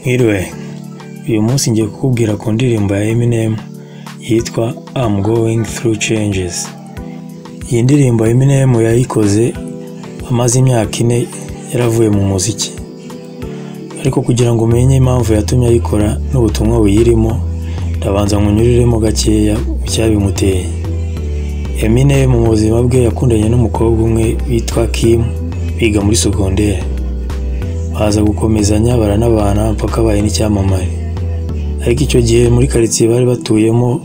Mwiriwe uyu munsi ngiye kukubwira ku ndirimbo ya Eminem yitwa I'm going through changes. Iyi ndirimbo Eminem yayikoze amaze imyaka ine yaravuye mu muziki, ariko kugira ngo umenye impamvu yatumye ayikora n'ubutumwa buyirimo ndabanza nkunyuriremo gakeya ku cyabimuteye. Eminem mu buzima bwe yakundanye n'umukobwa umwe witwa Kim biga muri sogonderi, baza gukomezanya baranabana mpaka abaye n'icyamamare, ariko icyo gihe muri karitsiye bari batuyemo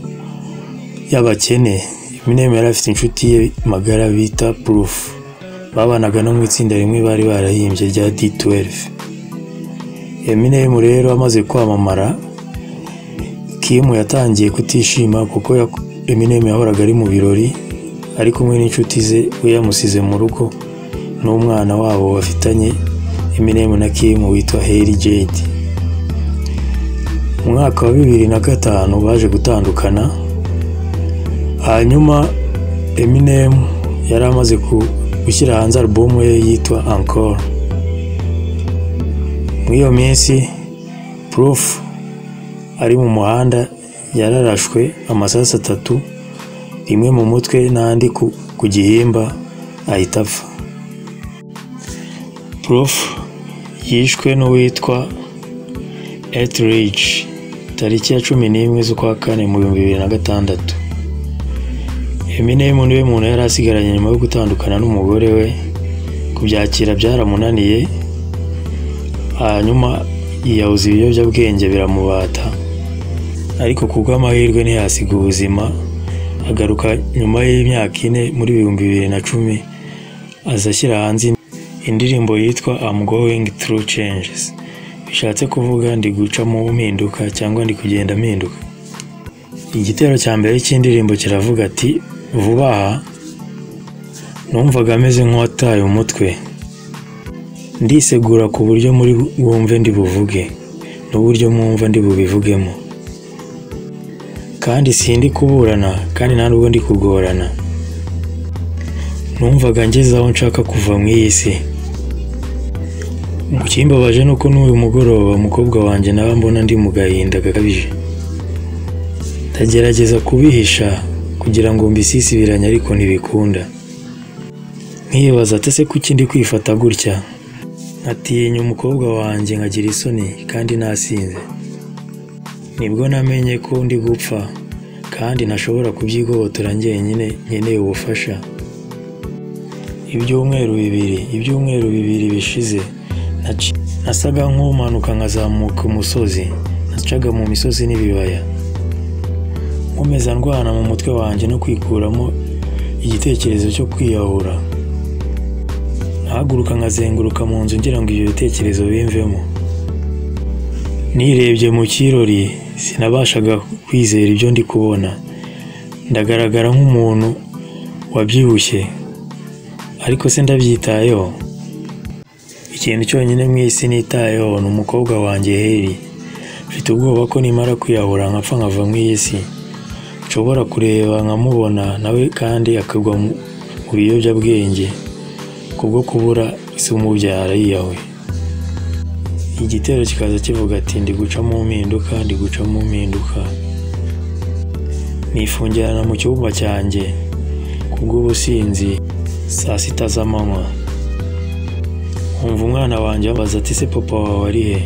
y'abakene Eminem yari afite inshuti ye magara bita Proof, babanaga no mu itsinda rimwe bari barahimbye rya D12. Eminem rero amaze kwamamara Kim yatangiye kutishima kuko yak- Eminem yahoraga ari mu birori ari kumwe n'inshuti ze we yamusize mu rugo n'umwana wabo bafitanye Eminem na Kim witwa Hailey Jade. Mu mwaka wa bibiri na gatanu baje gutandukana, hanyuma Eminem yari amaze ku- gushyira hanze alubumu ye yitwa Encore. Muri iyo minsi Proof ari mu muhanda yararashwe amasasu atatu, rimwe mu mutwe n'andi ku, ku gihimba ahita apfa. Proof yishwe n'uwitwa Etheridge tariki ya cumi n'imwe z'ukwa kane mu bihumbi bibiri na gatandatu. Eminem niwe muntu yari asigaranye nyuma yo gutandukana n'umugore we, kubyakira byaramunaniye, hanyuma yiyahuza ibiyobyabwenge biramubata, ariko kubw'amahirwe ntiyasiga ubuzima, agaruka nyuma y'imyaka ine muri ibihumbi bibiri na cumi, aza ashyira hanze indirimbo yitwa I'm going through changes, bishatse kuvuga ndi guca mu mpinduka cyangwa ndi kugenda mpinduka. Igitero cya mbere cy'indirimbo kiravuga ati vuba aha numvaga ameze nk'uwataye umutwe ndisegura ku buryo muri bwumve ndi buvuge n'uburyo mwumva ndi bubivugemo kandi sindi kuburana kandi nta nubwo ndi kugorana numvaga ngeze aho nshaka kuva mu iyi si mu kimbabaje ni uko n'uyu mugoroba umukobwa wanjye nawe mbona ndi mu gahinda gakabije ndagerageza kubihisha kugira ngo mbisisibiranye ariko ntibikunda nkibaza ate se kuki ndi kwifata gutya nkatinya umukobwa wanjye nkagira isoni kandi nasinze nibwo namenye ko ndi gupfa kandi ntashobora kubyigobotora njyenyine nkeneye ubufasha ibyumweru bibiri ibyumweru bibiri bishize naci- nasaga nk'umanuka nkazamuka umusozi nacaga mu misozi n'ibibaya nkomeza ndwana mu mutwe wanjye no kwikuramo igitekerezo cyo kwiyahura nkahaguruka nkazenguruka mu nzu ngira ngo ibyo bitekerezo bimvemo nirebye mu kirori sinabashaga kwizera ibyo ndi kubona ndagaragara nk'umuntu wabyibushye ariko se ndabyitayeho ikintu cyonyine mu isi nitayeho ni umukobwa wanjye heri mfite ubwoba ko nimara kwiyahura nkapfa nkava mu iyi si nshobora kureba nkamubona nawe kandi akagwa mu mu biyobyabwenge kubwo kubura se umubyara yiyahuye igitero kikaza kivuga ati ndi guca mu mpinduka ndi guca mu mpinduka nifungirana mu cyumba cyanjye kubw'ubusinzi saa sita z'amanywa nkumva umwana wanjye abaza ati se papa wawe ari he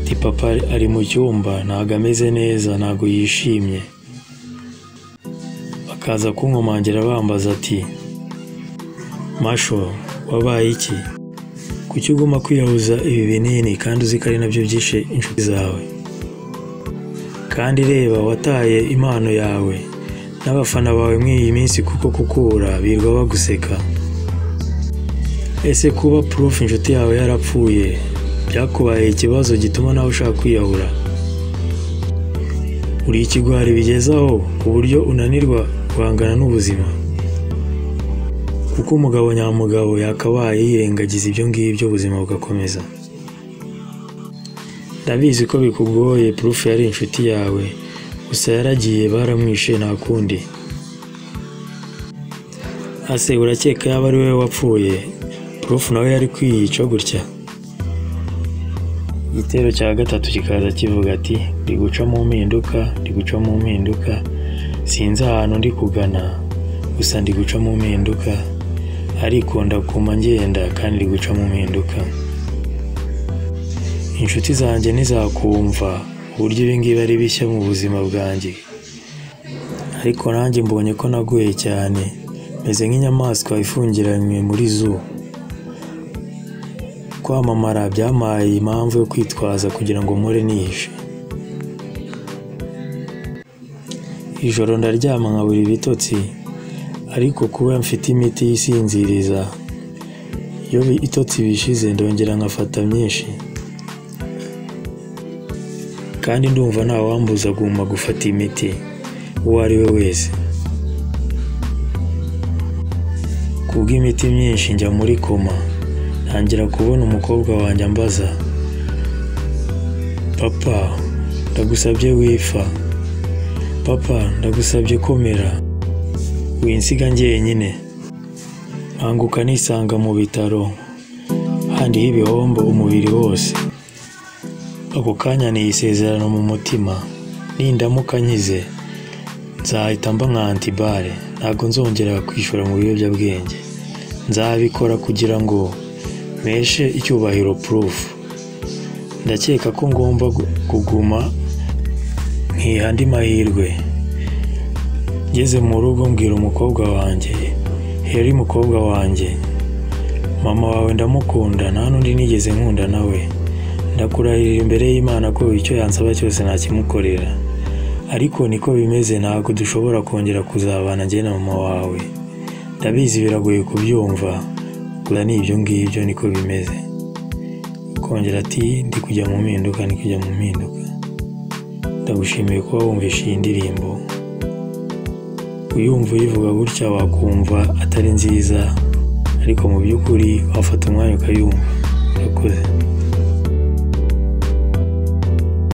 ati papa ari mu cyumba ntago ameze neza ntago yishimye bakaza kunkomangira bambaza ati masho wabaye iki kuki uguma kwiyahuza ibi binini kandi uzi ko ari nabyo byishe inshuti zawe kandi reba wataye impano yawe n'abafana bawe muri iyi minsi kuko kukubura birirwa baguseka ese kuba proof inshuti yawe yarapfuye byakubaye ikibazo gituma nawe ushaka kwiyahura uri ikigwari bigezaho ku buryo unanirwa guhangana n'ubuzima kuko umugabo nyamugabo yakabaye yirengagiza ibyo ngibyo ubuzima bugakomeza ndabizi ko bikugoye proof yari inshuti yawe gusa yaragiye baramwishe nta kundi ase urakeka yaba ari wowe wapfuye proof nawe yari kwiyica gutya igitero cya gatatu kikaza kivuga ati ndi guca mu mpinduka ndi guca mu mpinduka sinzi ahantu ndi kugana gusa ndi guca mu mpinduka ariko ndaguma ngenda kandi ndi guca mu mpinduka inshuti zanjye ntizakumva uburyo ibi ngibi ari bishya mu buzima bwanjye ariko nanjye mbonye ko naguye cyane meze nk'inyamaswa ifungiranywe muri zoo kwamamara byampaye impamvu yo kwitwaza kugira ngo mpore nihishe ijoro ndaryama nkabura ibitotsi ariko kuba mfite imiti isinziriza iyo itotsi bishize ndongera nkafata myinshi kandi ndumva ntawambuza agomba gufata imiti uwo ari we wese kubw'imiti myinshi njya muri koma ntangira kubona umukobwa wanjye ambaza papa ndagusabye wifa papa ndagusabye komera winsiga njyenyine nkanguka nisanga mu bitaro handiho ibihombo umubiri wose ako kanya niye isezerano mu mutima nindamuka nkize nzahita mba nka antibare ntabwo nzongera kwishora mu biyobyabwenge nzabikora kugira ngo mpeshe icyubahiro purufu ndakeka ko ngomba kuguma nkiha andi mahirwe ngeze mu rugo mbwira umukobwa wanjye heri mukobwa wanjye mama wawe ndamukunda nta n'undi nigeze nkunda nawe ndakurahirira imbere y'imana ko icyo yansaba cyose nakimukorera ariko niko bimeze ntabwo dushobora kongera kuzabana njye na mama wawe ndabizi biragoye kubyumva gusa ni ibyo ngibyo niko bimeze kongera ati ndi kujya mu mpinduka ndi kujya mu mpinduka ndagushimiye kuba wumvishe iyi ndirimbo uyumva uyivuga gutya wakumva atari nziza ariko mu by'ukuri wafata umwanya ukayumva urakoze